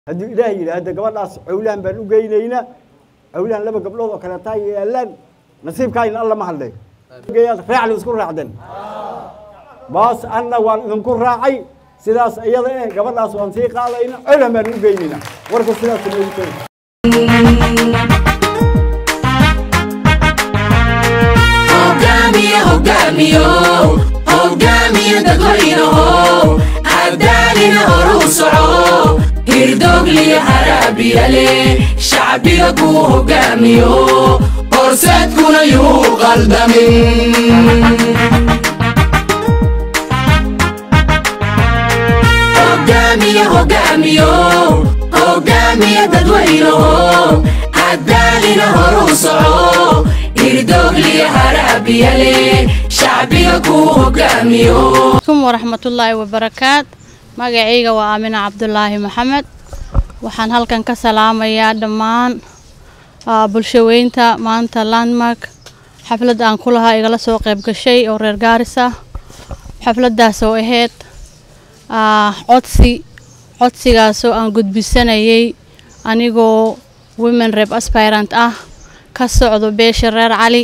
hadduu ilaah yidhaahdo gabadhaas cawlaan baan u geynaynaa cawlaan laba gabdhood oo kaleetaa yaalaan nasiibkaayna alla ma hadlay raacli isku raacden baas anna waan idinku raacay sidaas iyada eh gabadhaas waan sii qaadayna cawlaan baan u geynaynaa warka sidaas noogu tegi hogaamiye hogaamiyo hogaamiye dadweynaho cadaalina horuu soco hirdoogliya haraabiyale shacbiga kuu hogaamiyo horseedkuna yuu qaldamin hogaamiye hogaamiyo hogaamiye dadweynaho cadaalina horuu soco hirdoogliya haraabiyale shacbiga kuu hogaamiyo kum waraxmatullaahi wabarakaat magacayga waa aamina cabdulaahi maxamed waxaan halkan ka salaamayaa dhammaan ah, bulshaweynta maanta landmark xaflad aan ku lahaa igala soo qayb gashay oo reer gaaris ah xafladdaas oo ahayd ah, codsi codsigaasoo aan gudbisanayay anigoo women rep aspirant ah ka socdo beesha reer cali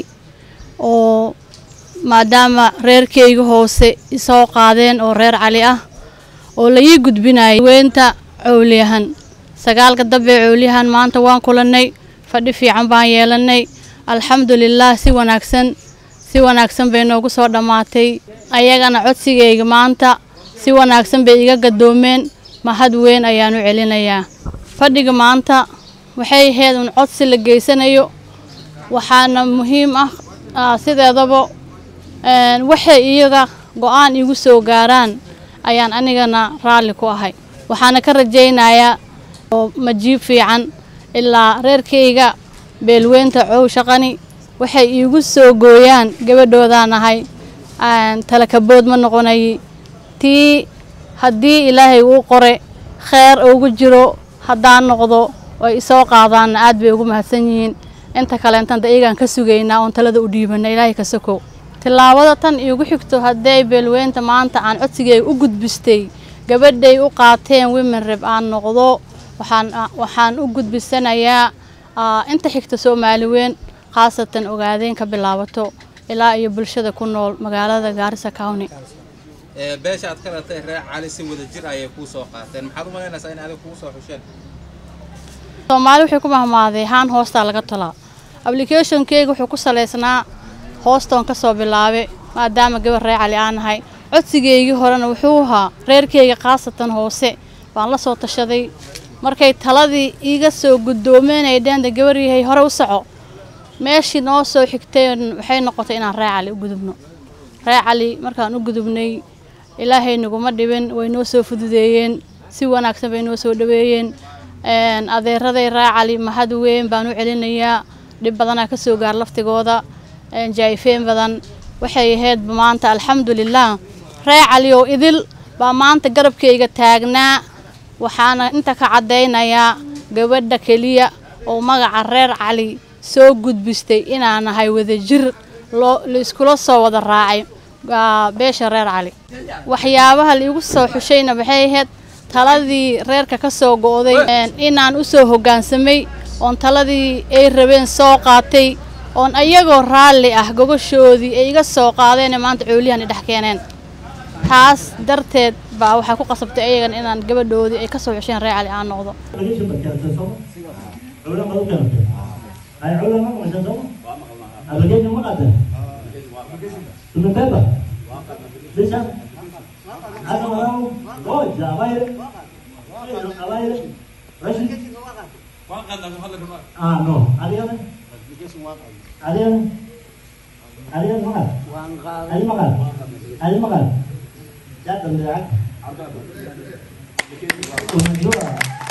oo maadaama reerkayga hoose isoo qaadeen oo reer cali ah oo la ii gudbinayay weynta cowliyahan sagaalka dambe cowliyahan maanta waan kulannay fadhi fiican baan yeelanay alxamdulilaah si wanaagsan si wanaagsan bay noogu soo dhammaatay ayagana codsigayga maanta si wanaagsan bay iga gadoomeen mahad weyn ayaan u celinayaa fadhiga maanta waxay ahayd un codsi la geysanayo waxaana muhiim ah ah, sideedaba een, waxay iyaga go-aan igu soo gaaraan ayaan anigana raalli ku ahay waxaana ka rajaynayaa oo majiib fiican ilaa reerkayga beelweynta cow shaqani waxay iigu soo gooyaan gabadhoodaan ahay aan talakabood ma noqonayi tii haddii ilaahay uu qore kheer ugu jiro haddaan noqdo oy isoo qaadaanna aad bay ugu mahadsan yihiin inta kaleentanta iyagaan ka sugaynaa oon talada u dhiibana ilaahay ka sokow tillaabada tan iigu xigto hadday beelweynta maanta aan codsigay u gudbistay gabadhay u qaateen women reb aan noqdo waxaan waxaan u gudbisanayaa ah, inta xigta soomaali weyn khaasatan ogaadeen ka bilaabato ilaa iyo bulshada ku nool magaalada gaarisa county ee beesha aad ka ratay reer cali si wada jir ayay kuu soo qaateen maxaad u malaynaysaa in adiga kugu soo xusheen soomaali waxay ku mahmaaday haan hoostaa laga tolaa applicationkeyga wuxuu ku salaysnaa hoostoon ka soo bilaabay maadaama gabar reer cali aan nahay codsigeygii horena wuxuu ahaa reerkeyga khaasatan hoose baan la soo tashaday markay taladii iiga soo guddoomeen ay dheenda gabar yahay hore u soco meeshii noo soo xigtay waxay noqotay inaan reer cali u gudubno reer cali markaan u gudubnay ilaahay naguma dhibin way noo soo fududeeyeen si wanaagsan bay noo soo dhaweeyeen een, adeeraday reer cali mahad weyn baan u celinayaa dhib badanaa ka soo gaar laftigooda een, jaayfeen badan waxay ahayd maanta alxamdulilah reer cali oo idil baa maanta garabkayga taagnaa waxaana inta ka caddaynayaa gabadha keliya oo magaca reer cali soo gudbistay inaan nahay wadajir loo la iskula soo wada raacay waa beesha reer cali waxyaabaha la igu soo xushayna waxay ahayd taladii reerka ka soo go'day een, inaan u soo hoggaansamay oon taladii ay rabeen soo qaatay oon ayagoo raalli ah gogoshoodii ay iga soo qaadeen maanta cooliyahan i dhex keeneen taas darteed baa waxaa ku qasabtay ayagan inaan gabadhoodii ay ka soo xusheen reer cali aan noqdo Ah, no. Adigan. Adigan. Adigan makan. Adi makan. Adi makan. Jatuh dia. Unjua.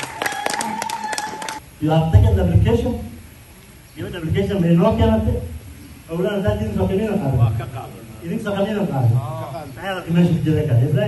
You have taken the application. Give the application may not get it. Ulan tadi ini sokalnya kan. Ini sokalnya kan. Saya lagi masih jelek kan.